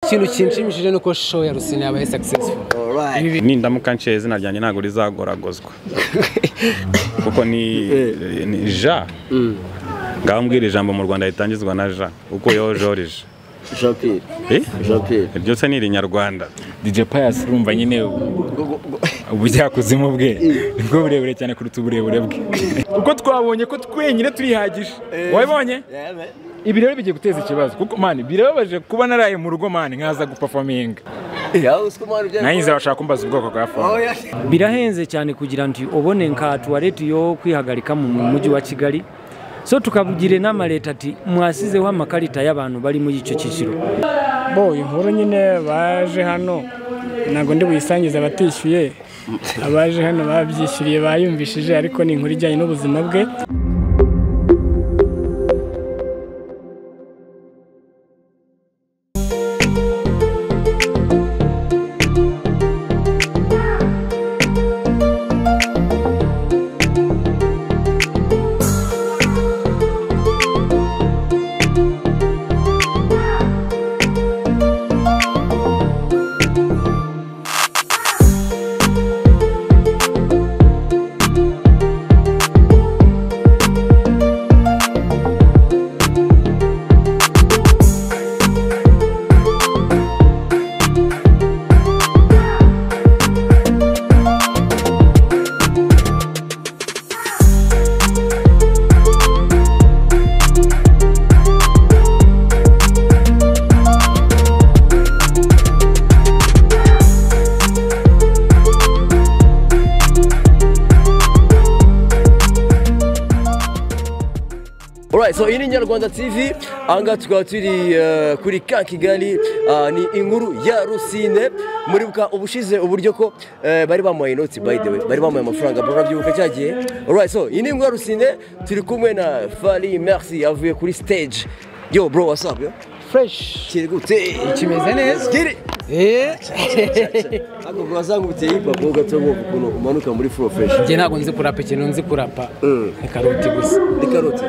ikintu kinshimishije ni uko show ya rusine yabaye successful nindamuka nshiye izina ryanjye ntabwo rizagoragozwa kuko ni ni ja ngaho mbwira ijambo mu rwanda ritangizwa na ja ukuyeho jorije Jean-Pierre. Eh? Jean-Pierre. iryo se ni irinyarwanda DJ Pius urumva nyine ubujyakuzimu bwe nibwo burebure cyane kuruta uburebure bwe kuko twabonye ko twenyine turihagije wabibonye ibi rero bigiye guteza ikibazo kuko mani birababaje kuba naraye mu rugo mani nkaza gupafaminga Ya uzi ko umwana ubyara- nanyinze bashaka kumbaza ubwoko bwa fone Oya. birahenze cyane kugira ngo ubone nka tuwarete yo kwihagarika mu mujyi wa kigali so tukabugira inama leta ati mwasizeho amakarita y'abantu bari muri icyo cyiciro bo inkuru nyine baje hano ntabwo ndi buyisangize abatishyuye abaje hano babyishyuriye bayumvishije ariko ni inkuru ijyanye n'ubuzima bwe Alright, so iyi ni Nyarwanda TV ahangaha tukaba turi eh, kuri ka Kigali ah, ni inkuru ya Rusine muribuka ubushize uburyo ko eh, bari bamuhaye inoti by the way bari bamuhaye amafaranga murabyibuka cya gihe Alright, so iyi ni inkuru ya Rusine turi kumwe na Fally Merci avuye kuri stage yo bro what's up yo fresh kiri gute kimeze neza kiri Eh, Ntabwo bwazanga ubuteye hip-hop ho gato ngo ukuntu umanuka muri flow fresh. njye ntabwo nzi kurapa ikintu nzi kurapa Mm. ni karoti gusa Ni karoti.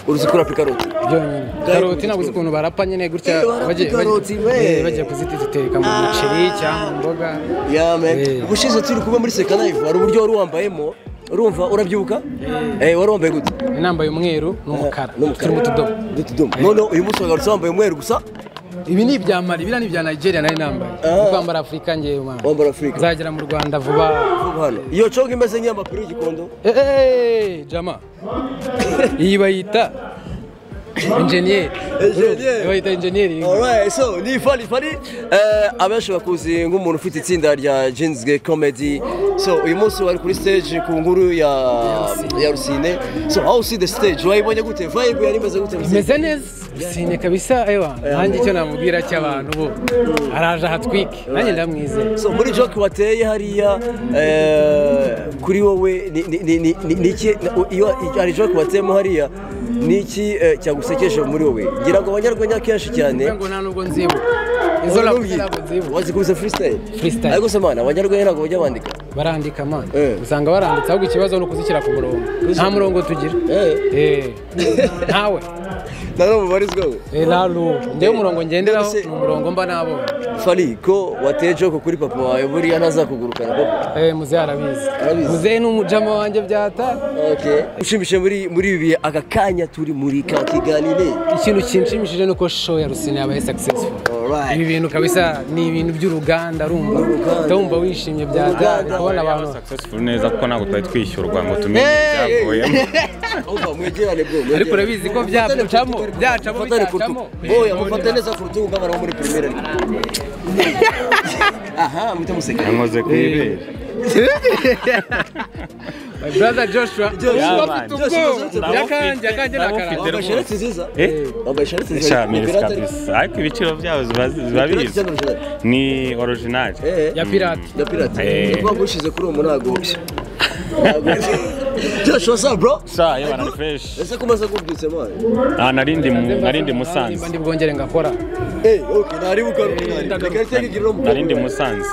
Uruzi kurapa ikaroti. byonyine karoti ntabwo uzi ukuntu barapa nyine gutya Eh, barapa bagiye- ikaroti, bagiye- we. eh, bagiye kuzitereka mu muceri cyangwa mu mboga Yeah man. Eh. Ubushize turi kuba muri Seka Live hari uburyo wari wambayemo. Urumva urabyibuka? Eh wari wambaye gute? inambaye umweru n'umukara turi mu tudobo N'utudomo. None uyu munsi wagarutse wambaye umweru gusa ibi ni ibya mali biriya ni ibya nigeria nari nambaye Ah. Ndi kwambara afurika ngewe mwana wambara Africa. nzagera mu rwanda vuba Vuba hano. Iyo congo imeze nk'iy'amapiri y'igikondo. Eh, eh, eh, jama iyi bayita enjeniyeri Enjeniyeri. bayita enjeniyeri Alright, so ni Fally Fally eh, abenshi bakuzi nk'umuntu ufite itsinda rya Jeans Gay Comedy so uyu munsi wari kuri stage ku nguru ya ya Rusine so how see the stage wayibonye gute vibe yari imeze gute imeze neza sine kabisa ewa nanjye icyo namubwira cy'abantu bo araje ahatwike nanjye ndamwizeye so muri joke wateye hariya eh, kuri wowe ni- ni- ni- ni- ni- ni iki iyo hari joke wateyemo hariya ni iki eh, cyagusekeje muri wowe ngira ngo abanyarwenya kenshi cyane ngo nta nubwo nzibuka izo navuze ntabwo nzibuka wazikubise freestyle Freestyle. ariko se mana abanyarwenya ntabwo bajya bandika barandika amana Eh. usanga baranditse ahubwo ikibazo ni ukuzishyira ku murongo nta murongo tugira Eh. Eh. ntawe nta n'umubarizwaho Eh, lalu njyewe umurongo ngenderaho None ni se- umurongo mba nabonye Fally ko wateye joke kuri papa wawe buriya ntazakugurukana papa Eh, muzehe arabizi Arabizi. muzehe ni umujama wanjye byata okay ushimishije muri muri ibi bihe aka kanya turi muri ka kiganire ikintu kinshimishije ni uko show ya rusine yabaye successful ibi alright bintu kabisa ni ibintu by'uruganda rumva Uruganda. uhita wumva wishimye byata Uruganda. kubona abantu successful neza kuko ntabwo twari twishyurwa ngo tumenye ibyavuyemo umva mwegerane bro mwegerane. Ariko urabizi ko byaducamo, byacamo, Mufatane ku rutugu. bitacamo. oya mufate neza ku rutugu nk'abantu bo muri premier ariko aha muhita museka yankoze ku ibere my brother joshua Joshua, uba afite Joshua, ubwoba Joshua, yakanjye yakanjye ni akarara wambaye shereti nziza Eh? wambaye shereti nziza shamirisi Pirate ariko- kabisa ariko ibiciro byayo ziba- ziba Pirate biza cyangwa shereti? ni original Eh, ya pirate ya pirate Eh. Ni ukuvuga ushize kuri uwo munago Ntago- Joshua what's up bro sha yewe na fresh ese ko umaze kubyutse mwana ah narindi mu- narindi musanze ndi bwongere ngakora Eh, okay, ntaribuka rero. Reka reka igira uwo mukobwa. narindi musanze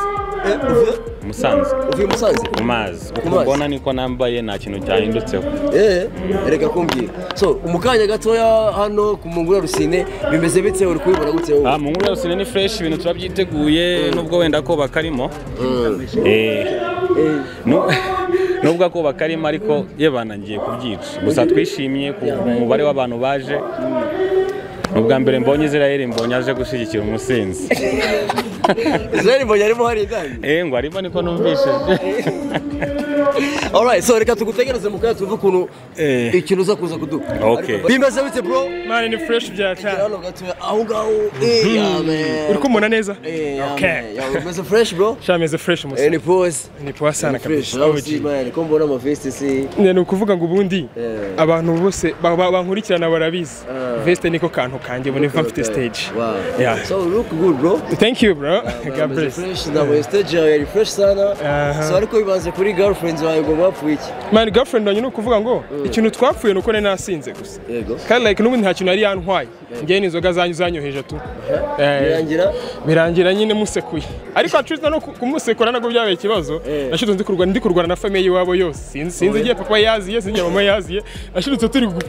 musanze uvuye musanze mu mazi uko mazi. mbona niko nambaye nta kintu cyahindutseho Eh, reka kumbwira so mu kanya gatoya hano ku mungura rusine bimeze bite uri kubibona gute wowe? Ah, mu nkuru yose ni fresh ibintu turabyiteguye nubwo wenda ko bakarimo eh nu- nubwo ako bakarimo ariko yebana ngiye kubyica gusa twishimiye ku mubare w'abantu baje ni ubwa mbere mbonye Israel mbonye aje gushyigikira umusinzi Israel Mbonyi arimo hari kandi eh ngo arimo niko numvishije alright so reka tugutegereze mu kanya tuve ukuntu Eh. ikintu uza kuza kuduka Okay. Ariko- bimeze bite bro mani ni fureshi bya cyane hano gatoya aho ngaho eh amen uri kumubona neza eh Okay. amen yawe umeze fresh bro sha meze fureshi eh musa ni pose ni puwa sana fresh kabisa aho si man ko mbona ama vest si Ne, ni ukuvuga ngo ubundi Eh. abantu bose ba- ba- bankurikirana barabizi Ah. veste niko kantu kanjye boniva mfite stage wow Yeah. so look good bro thank you bro god Umeze bless fresh na stage yawe yari fresh sana Aha. so ariko bibanze kuri girlfriends wawe ngo mwapfuye iki man girlfriend wanjye ni ukuvuga ngo ikintu twapfuye ni uko nari nasinze gusa yego kandi like nubundi nta kintu yari yantwaye ngewe n'inzoga zanyu zanyoheje tu Eh, birangira birangira nyine musekuye ariko acuza no ku- kumusekura nabwo byabaye ikibazo Eh. nashidutse ndi kurwana ndi kurwana na famiye iwabo yose Sinzi- sinzi igihe papa yaziye sinzi igihe mama yaziye nashidutse turi gu-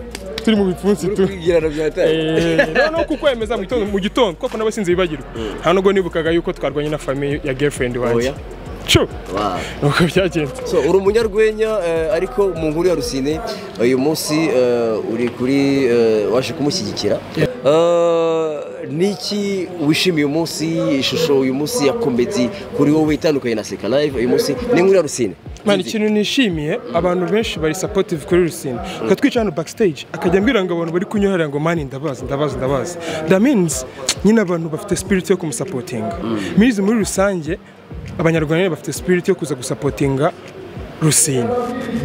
turi mu bipfunsi tu kwigirana byatari Eh, no no kukwemeza mu gitondo mu gitondo kuko nabo sinzi bibagirwa nta nubwo nibukaga yuko twarwanye na famiye ya girlfriend wanjye Oya. cu Wow. nuko byagenze So, uri umunyarwenya eh, ariko mu nkuru ya Rusine uyu munsi eh, uri kuri eh, waje kumushyigikira Eh, niki wishimiye uyu munsi ishusho uyu munsi ya komedi kuri wowe itandukanye na Seka Live uyu munsi ni inkuru ya Rusine mani ikintu nishimiye abantu benshi bari supportive kuri rusine twa twica hano backstage akajya ambwira ngo abantu bari kunyohera ngo mani ndabazi ndabazi ndabazi that means nyine abantu bafite spirit yo kumusapotinga mizi muri rusange abanyarwanda nyine bafite spirit yo kuza gusapotinga rusine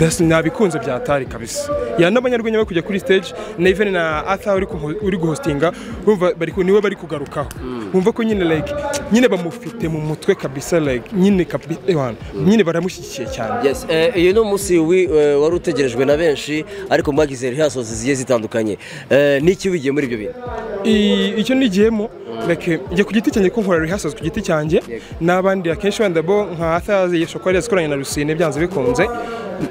Das- nabikunze bya tari kabisa ya n'abanyarwenya bari kujya kuri stage na even na Arthur uri ku- uri guhostinga bumva bari ku- niwe bari kugarukaho bumva ko nyine like nyine bamufite mu mutwe kabisa like nyine kabisa ewana nyine baramushyigikiye cyane Yes, eh, uyu ni umunsi wi- eh, wari utegerejwe na benshi ariko mwagize rehearsals zigiye zitandukanye Eh, niki wigiye muri ibyo bintu I- icyo nigiyemo like njye ku giti cyanjye ko nkora rehearsals ku giti cyanjye n'abandi akenshi wenda bo nka Athaze yesho ko yazikoranye na Rusine byanze bikunze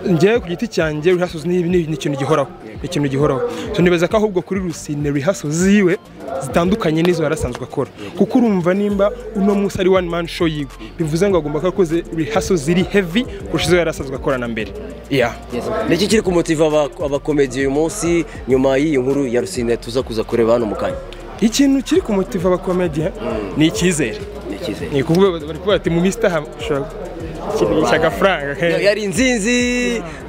njye ku giti cyanjye rehearsals ni ni ni ikintu gihoraho ni ikintu gihoraho so nibaza ko ahubwo kuri Rusine rehearsals ziwe zitandukanye n'izo yarasanzwe akora kuko urumva nimba uno munsi ari one man show yiwe bivuze ngo agomba kuba akoze rehearsals ziri heavy kurusha izo yarasanzwe akorana mbere yeah niki kiri kumutiva aba- abakomedi uyu munsi nyuma y'iyi nkuru ya Rusine tuza kuza kureba hano mu kanya ikintu kiri kumutiva abakomedian ni icyizere ni icyizere ni ukuvuga bari kuvuga bati mu minsi itaha ushobora gukinisha agafaranga Yo, ke yari inzinzi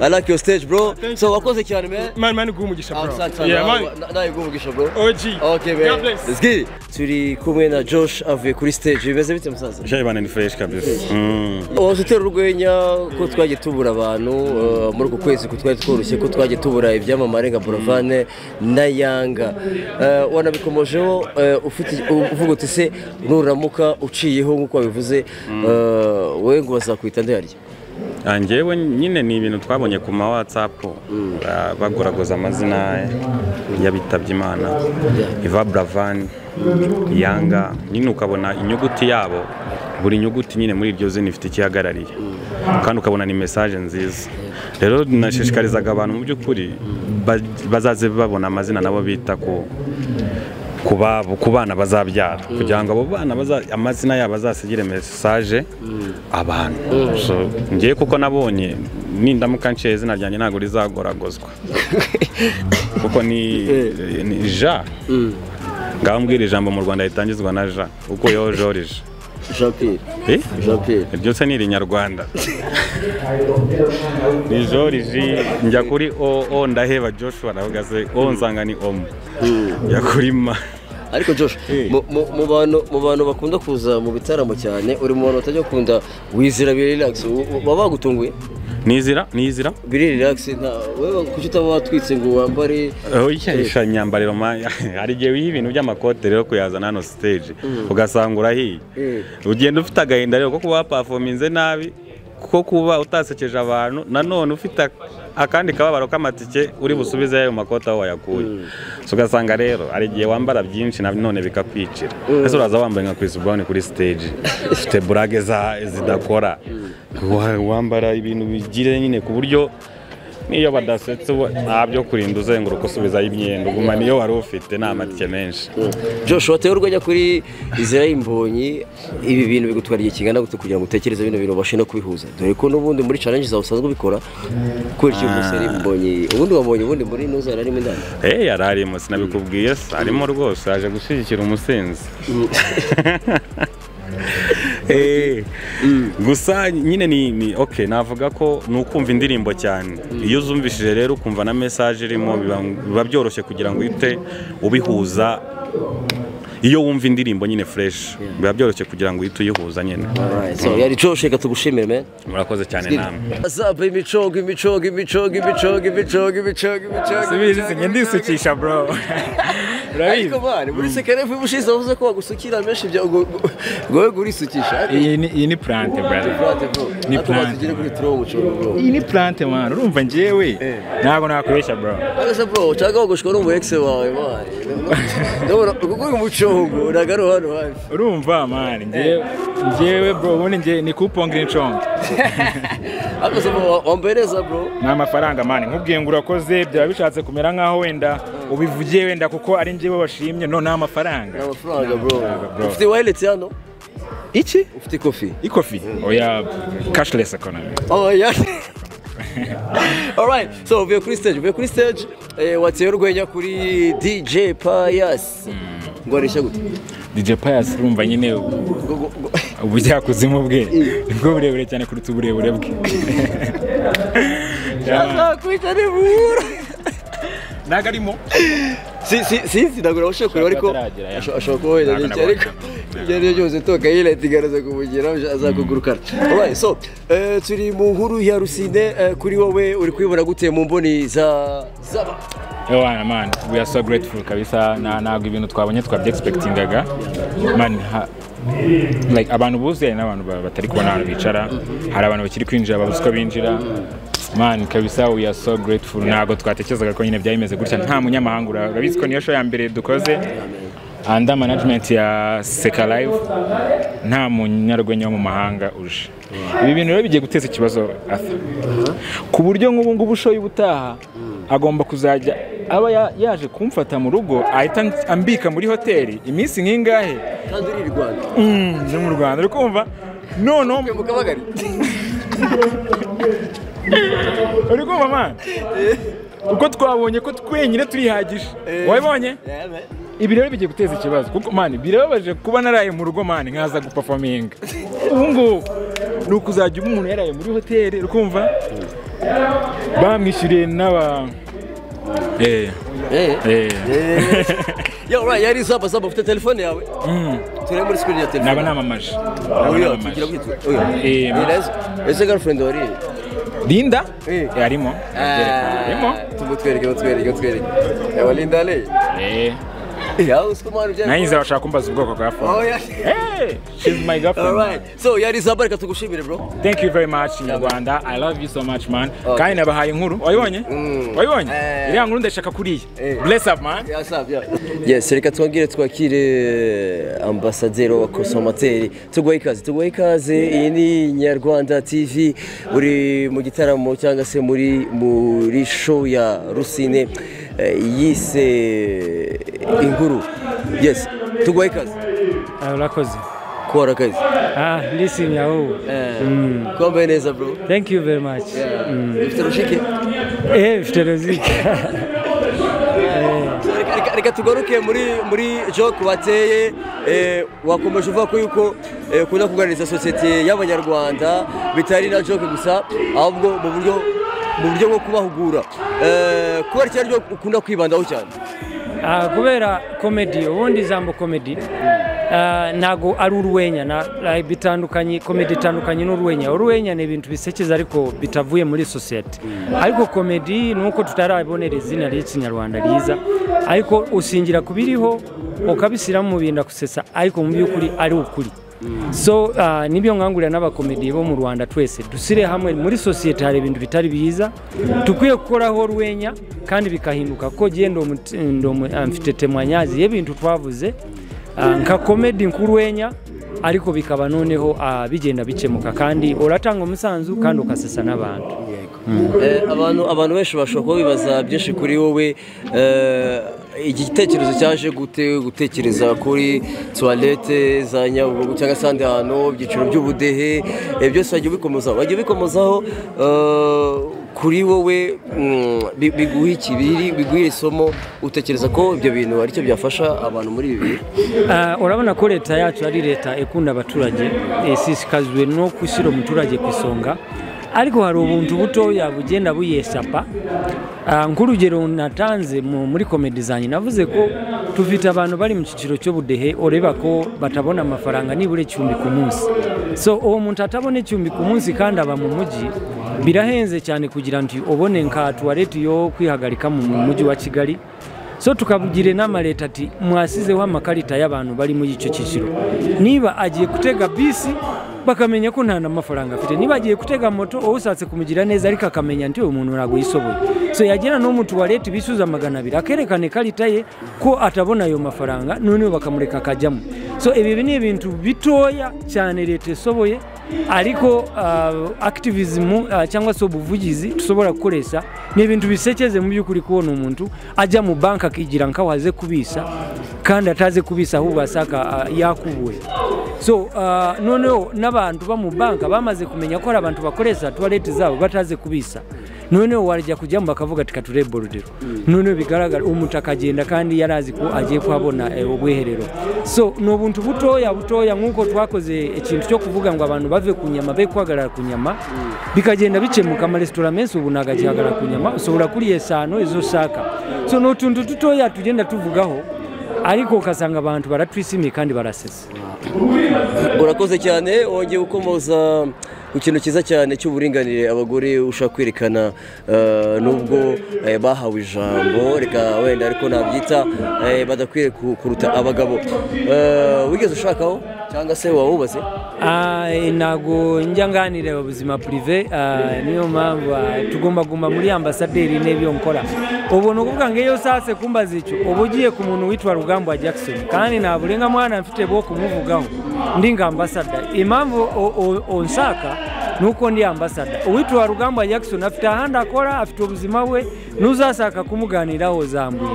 i like your stage bro so wakoze cyane man mani mani guha umugisha bro Yeah, mani nayiguvugisha bro OG okay man God bless. let's get it turi kumwe na Josh avuye kuri stage bimeze bite musaza jebana ni fresh kabisa Mm. waje utera urwenya ko twagiye tubura abantu uh, muri uku kwezi ko twari tworoshye ko twagiye tubura ibyamamare nka Buravane na Yanga Uh, wanabikomojeho uh, ufite uvuga uti se nuramuka uciyeho nk'uko wabivuze uh, we ngo bazakwita ndayarya Ah, njyewe nyine ni ibintu twabonye ku ma whatsapp ba- bagoragoza amazina y'abitabye imana Iva Bravan Yanga nyine ukabona inyuguti yabo buri nyuguti nyine muri iryo zina ifite ikihagarariye kandi ukabona ni message nziza rero nashishikarizaga abantu mu by'ukuri ba- bazaze babona amazina nabo bita ku ku babo ku bana bazabyara kugira ngo abo bana baza- amazina yabo azasigire mesaje abantu So, ngewe kuko nabonye nindamuka nshiye izina ryanjye ntabwo rizagoragozwa kuko ni ni ja ngaho mbwira ijambo mu rwanda ritangizwa na ja uko yo jorije Jean Pierre Eh? Jean Pierre iryo se ni irinyarwanda ni joriji njya kuri o o ndaheba joshua aravuga se o nsanga ni omu njya kuri ma ariko Josh mu- mu mu bantu mu bantu bakunda kuza mu bitaramo cyane uri mu bantu batajya kunda wizira biri relax u- u- baba bagutunguye nizira nizira biri relax nta wewe kuki utaba watwitse ngo wambare isha imyambariro ma- hari igihe wiha ibintu by'amakote rero kuyazana hano stage ugasanga urahiye Mm. ugenda ufite agahinda rero ko kuba wapafominze nabi ko kuba utasekeje abantu nanone ufite akandi kababaro k'amatike uri busubize ayo makoti aho wayakuye So, ugasanga rero hari igihe wambara byinshi nanone bikakwicira ese uraza wambaye nka Chris Brown kuri stage ufite burage za- zidakora Wa- wambara ibintu bigire nyine ku buryo niyo badasetse uba- nta byo kurinda uzenguruka usubizayo imyenda uguma niyo wari ufite ni amatike menshi Joshua wateye urwenya kuri Israel Mbonyi ibi bintu bigutwara igihe kingana gute kugira ngo utekereze bino bintu ubashe no kubihuza dore ko n'ubundi muri challenge zawe usanzwe ubikora kubera iki Israel Mbonyi ubundi wabonye ubundi muri ino zara arimo indani Eh yari arimo sinabikubwiye se arimo rwose aje gushyigikira umusinzi Eh, gusa nyine ni ni- okay navuga ko ni ukumva indirimbo cyane iyo uzumvishije rero ukumva na message irimo biba- biba byoroshye kugira ngo uhite ubihuza iyo wumva indirimbo nyine fresh biba byoroshye kugira ngo uhite uyihuza nyine Alright, so yari Joshua reka tugushimire man murakoze cyane namwe azaba imicongo imicongo imicongo imicongo imicongo imicongo imicongo Subizi ndisukisha bro ariko urabizi bari muri sekerefu y'ubushize wavuze ko wagusukira menshi bya ngo ngo gurisukisha iyi ni iyi ni plante brother Ni plan. tugire kuri turongo bro iyi ni plante mwana urumva njyewe ntabwo nakoresha bro Bagasa bro, ushaka wagoshwa n'umu ex wawe mani. Ndabona kuko uyu mucongo uragaro hano hafi. urumva mwana njyewe njyewe bro ubundi njye ni kupongera inshonga Ariko se bro, wambaye neza bro. ni amafaranga mani nkubwiye ngo urakoze byaba bishatse kumera nk'aho wenda ubivugiye wenda kuko ari njyewe washimye no ni amafaranga Ni amafaranga bro. bro. Ufite wallet hano? iki Ufite kofi? ikofi oya cashless economy Oh yeah. Alright, so uvuye kuri stage, uvuye kuri stage, eh, wateye urwenya kuri DJ Pius. Ngo areshya gute? DJ Pius urumva nyine Ngo- ngo- ngo- ubujyakuzimu bwe nibwo burebure cyane kuruta uburebure bwe Azakwica nibura. ntabwo arimo Si si sinzi ntabwo nabasha kureba ariko Ashobora kuba ataragera, ya. asho- ashobora kuba wenda Ntabwo n'iki ariko ibyo ari byo byose toka yireta igaraza kumugeraho azakugurukana alright so eh, turi mu nkuru ya rusine eh, kuri wowe uri kwibona gute mu mboni za zaba Ewana man, we are so grateful kabisa na ntabwo ibintu twabonye twabyegispektingaga man ha, like abantu buzuye n'abantu ba- batari kubona ahantu bicara hari abantu bakiri kwinjira babuze uko binjira man kabisa we are so grateful ntabwo twatekerezaga ko nyine byari bimeze gutya nta munyamahanga ura- urabizi ko niyo show ya mbere dukoze under management ya Seka Live nta munyarwenya wo mu mahanga uje ibi bintu rero bigiye guteza ikibazo Arthur ku buryo nk'ubu ngubu ushoye ubutaha agomba kuzajya aba ya- yaje kumfata mu rugo ahita ans- ambika muri hoteli iminsi nk'ingahe kandi uri i Rwanda ni mu rwanda uri kumva noneho mu kabagari uri kumva mwana uko twabonye ko twenyine turihagije wabibonye ibi rero bigiye guteza ikibazo kuko mani birababaje kuba naraye mu rugo mani nkaza gupafaminga ubu ngubu ni ukuzajya uba umuntu yaraye muri hoteli ukumva bamwishyuriye n'aba eh eh eh yo alright yari zaba zaba ufite telefone yawe Mm. turebe muri screen ya telefone naba namamaje Oya, Naba tugira namamaje. kwitwa. Oya. Eh, ma- Ese- ese girlfriend wari linda Eh. Eh, arimo arimo tumutwereke mutwereke mutwereke yawe Linda Lee Eh, yawe usiko mwana ubyara nanyize bashaka kumbaza ubwoko bwa phone Oh, yeah. Hey, she's my girlfriend. Alright, so yari zaba reka tugushimire bro. Thank you very much Nyarwanda. I love you so much man. Kandi nabahaye inkuru. Wayibonye? Wayibonye? Eh. Iriya nkuru ndashaka kuriya. Eh. Bless up man. Yes, reka twongere twakire ambasaderi wa Consommateri. Tuguhe ikaze, tuguhe ikaze. Iyi ni Nyarwanda TV uri mu gitaramo cyangwa se muri muri show ya Rusine eh, yise Inkuru. Yes, tuguhe ikaze. Ah, urakoze Kora kazi. ah listen yaho Eh, Kwambaye neza bro. thank you very much Ifite rushike. eh mfite rozike Reka- reka- reka tugaruke muri muri joke wateye eh, wakomeje uvuga ko yuko eh, ukunda kuganiriza sosiyete y'abanyarwanda bitari na joke gusa ahubwo mu buryo mu buryo bwo kubahugura Eh, kuba ari ryo ukunda kwibandaho cyane Ah, kubera komedi ubundi ijambo komedi ah, ntago ari urwenya na- ah, bitandukanye komedi itandukanye n'urwenya urwenya ni ibintu bisekeza ariko bitavuye muri sosiyete ariko komedi ni uko tutarabonera izina ry'ikinyarwanda ryiza ariko ushingira ku biriho ukabishyiramo mu bintu akusesa ariko mu by'ukuri ari ukuri so uh, nibyo nkangurira n'abakomediye bo mu rwanda twese dusire hamwe muri sosiyete hari ibintu bitari biza dukwiye gukoraho urwenya kandi bikahinduka ko genda mfite temanyazi y'ibintu twavuze uh, nka komedi nk'urwenya ariko bikaba noneho uh, bigenda bikemuka kandi uratanga umusanzu kandi ukasesa n'abantu Eh, abantu abantu benshi bashobora kuba bibaza byinshi kuri wowe Eh, iki gitekerezo cyaje gute gutekereza kuri tuwarete za nyabugogo cyangwa se ahandi hantu ibyiciro by'ubudehe eh, byose wagiye ubikomozaho wagiye ubikomozaho eh, kuri wowe mm, bi- biguha iki biri biguha isomo utekereza ko ibyo bintu aricyo byafasha abantu muri ibi bihe Ah, urabona ko leta yacu ari leta ikunda abaturage ishishikajwe no gushyira umuturage ku isonga ariko hari ubuntu butoya bugenda buyesapa Ah, nk'urugero natanze mu- muri komedi zanjye navuze ko tufite abantu bari mu cyiciro cy'ubudehe ureba ko batabona amafaranga nibura icumbi ku munsi so uwo muntu atabona icumbi ku munsi kandi aba mu mujyi birahenze cyane kugira ngo ubone nka tuwarete yo kwihagarika mu mu mujyi wa kigali so tukabugira inama leta ati mwasizeho amakarita y'abantu bari muri icyo cyiciro niba agiye gutega bisi bakamenya ko nta n'amafaranga afite niba agiye gutega moto wowe ushatse kumugira neza ariko akamenya nti uyu muntu ntabwo yishoboye so yagera no mu tuwarete bisuza magana abiri akerekana ikarita ye ko atabona ayo mafaranga noneho bakamureka akajyamo so ibi ni ibintu bitoya cyane leta isoboye ariko uh, activism uh, cyangwa se ubuvugizi dushobora gukoresha ni ibintu bisekeze mu by'ukuri kubona umuntu ajya mu banki akigira nk'aho aze kubisa kandi ataze kubisa ahubwo asaka uh, yakubuye so uh, noneho n'abantu bo mu banki bamaze kumenya ko hari abantu bakoresha tuwarete zabo bataze kubisa noneho warajya kujyamo bakavuga ati kature borudiro noneho bigaragara umuntu akagenda kandi yari azi ko agiye kuhabona eh, ubwiherero so ni ubuntu butoya butoya nk'uko twakoze ikintu cyo kuvuga ngo abantu bave ku nyama be guhagarara ku nyama bikagenda bikemuka amaresitora menshi ubu ntabwo akihagarara ku nyama ushobora kuriye eshanu izo ushaka so ni utuntu dutoya tugenda tuvugaho ariko ugasanga abantu baratwishimiye kandi barasese urakoze cyane wongeye gukomoza ku kintu cyiza cyane cy'uburinganire abagore ushaka kwerekana eh, nubwo eh, bahawe ijambo reka wenda ariko nabyita eh, badakwiye ku- kuruta abagabo Eh, wigeze ushakaho cyangwa se wawubaze Ah, ntabwo njya nganira ubuzima prive ah, niyo mpamvu ah, tugomba kuguma muri ambasaderi n'ibyo nkora ubu ni ukuvuga ngo iyo ushatse kumbaza icyo uba ugiye ku muntu witwa rugamba jackson kandi nta burenga mwana mfite bwo kumuvugaho ndi nka ambasada impamvu o- o- unshaka nuko ndi ambasada uwitwa rugamba jackson afite ahandi akora afite ubuzima bwe n'uzashaka kumuganiraho zambuye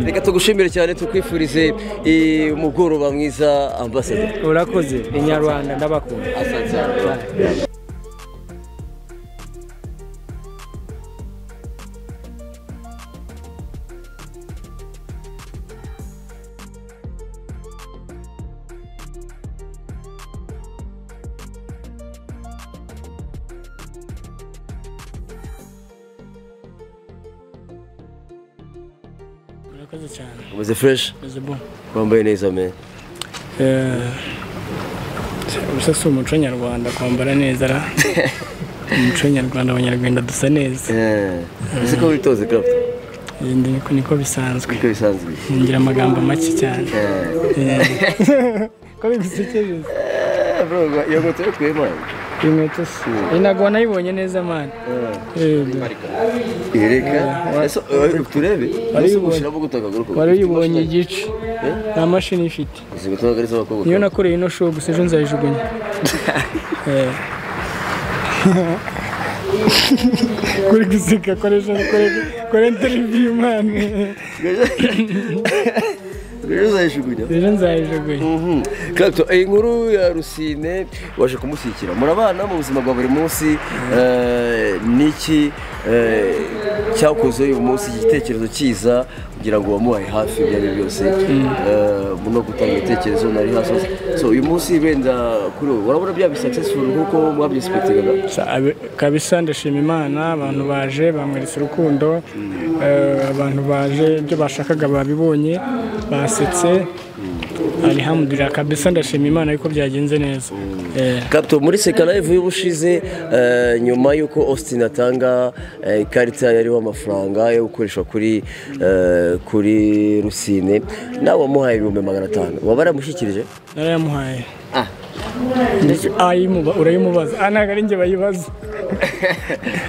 reka tugushimire cyane tukwifurize eh, umugoroba mwiza ambasada urakoze inyarwanda ndabakunda murakoze cyane umaze fresh meze bo wambaye neza men gusa si umuco nyarwanda kwambara neza ra umuco nyarwanda abanyarwanda dusa neza uzi ko witoze craft Eh, ndi- niko bisanzwe niko bisanzwe ngira amagambo make cyane Eh, ko bigusekeje Eh, bro iyo ngoto yo kwemana inkweto se Eh, ntabwo wanayibonye neza mani Yereka ese eh, turebe ese uyibonye. ushiramo gutaka guruko wari uyibonye igice nta mashini ifite izi gutaka ari z'abakobwa niyo nakoreye ino show gusa ejo nzayijugunya Eh. kuri guseka koresha kore interiviyu mani rero uzayishugunya ejo nzayijugunya Clapton iyi nkuru ya Rusine waje kumushyigikira murabana mu buzima bwa buri munsi eh, niki eh, cyakoze uyu munsi igitekerezo cyiza kugira ngo wamuhaye hafi ibyo ari byo byose Eh, mu no gutanga ibitekerezo nari hasi so uyu munsi wenda kuri wowe urabona byaba successful nk'uko mwabyisipektiraga Sa- abe- kabisa ndashima imana abantu baje bamweretse urukundo eh, abantu baje ibyo bashakaga babibonye basetse alihamudurira kabisa ndashima imana yuko byagenze neza Eh, Capto muri Seka Live y'ubushize eh, nyuma y'uko Austin atanga eh, ikarita yariho amafaranga yo gukoresha kuri eh, kuri Rusine nawe wamuhaye ibihumbi magana atanu waba yaramushyikirije narayamuhaye Mbese ayimuba urayimubaza aha ntabwo ari njye bayibaza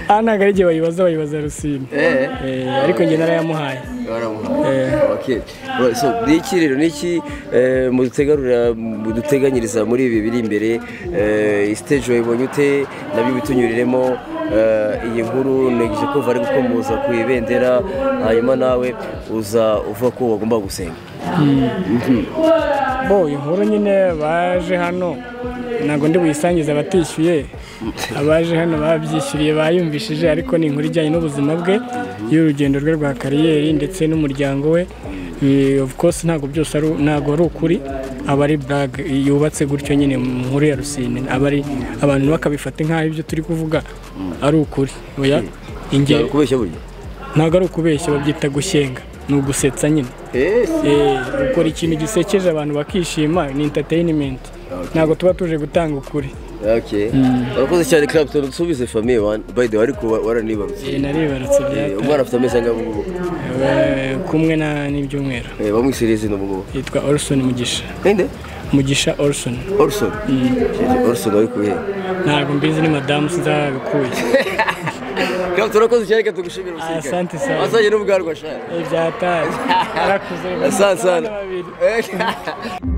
aha ntabwo ari njye bayibaza bayibaza rusine Eh. Eh, ariko njye narayamuhaye baramuha okay Well, so ni iki rero ni iki eh, mudutegarura muduteganyiriza muri ibi biri imbere eh, iyi stage wayibonye ute nabyo bitunyuriremo eh, iyi nkuru negeje ko bari gukomoza ku ibendera hanyuma nawe uza uvuga ko wagomba gusenga bo inkuru nyine baje hano ntabwo ndi buyisangize abatishyuye abaje hano babyishyuriye bayumvishije ariko ni inkuru ijyanye n'ubuzima bwe y'urugendo rwe rwa kariyeri ndetse n'umuryango we Eh, of course ntabwo byose ari ntabwo ari ukuri aba ari burag yubatse gutyo nyine mu nkuru ya rusine aba ari abantu bakabifata nk'aho ibyo turi kuvuga ari ukuri oya ingero kubeshya burya ntabwo ari ukubeshya babyita gushyenga ni ugusetsa nyine Eh, Eh, ukora ikintu gisekeje abantu bakishima ni entertainment ntabwo tuba tuje gutanga ukuri okay urakoze cyane Clapton usubize famille one by the way ariko wa- waranibarutse Eh, naribarutse bya Eh, umwana afite amezi angahe ubu ngubu Eh, kumwe na n'ibyumweru Eh, bamwisiriye izina ubu ngubu yitwa Orson Mugisha ninde Mugisha Orson Orson Orson ari kubihe ntabwo mbizi ni madamu sinzabikuye Clapton urakoze cyane reka tugushimire umusirikare Asante sana. wasanye n'ubwarwa shaka Eh, byataye arakuze Asante sana. Abana babiri. Eh.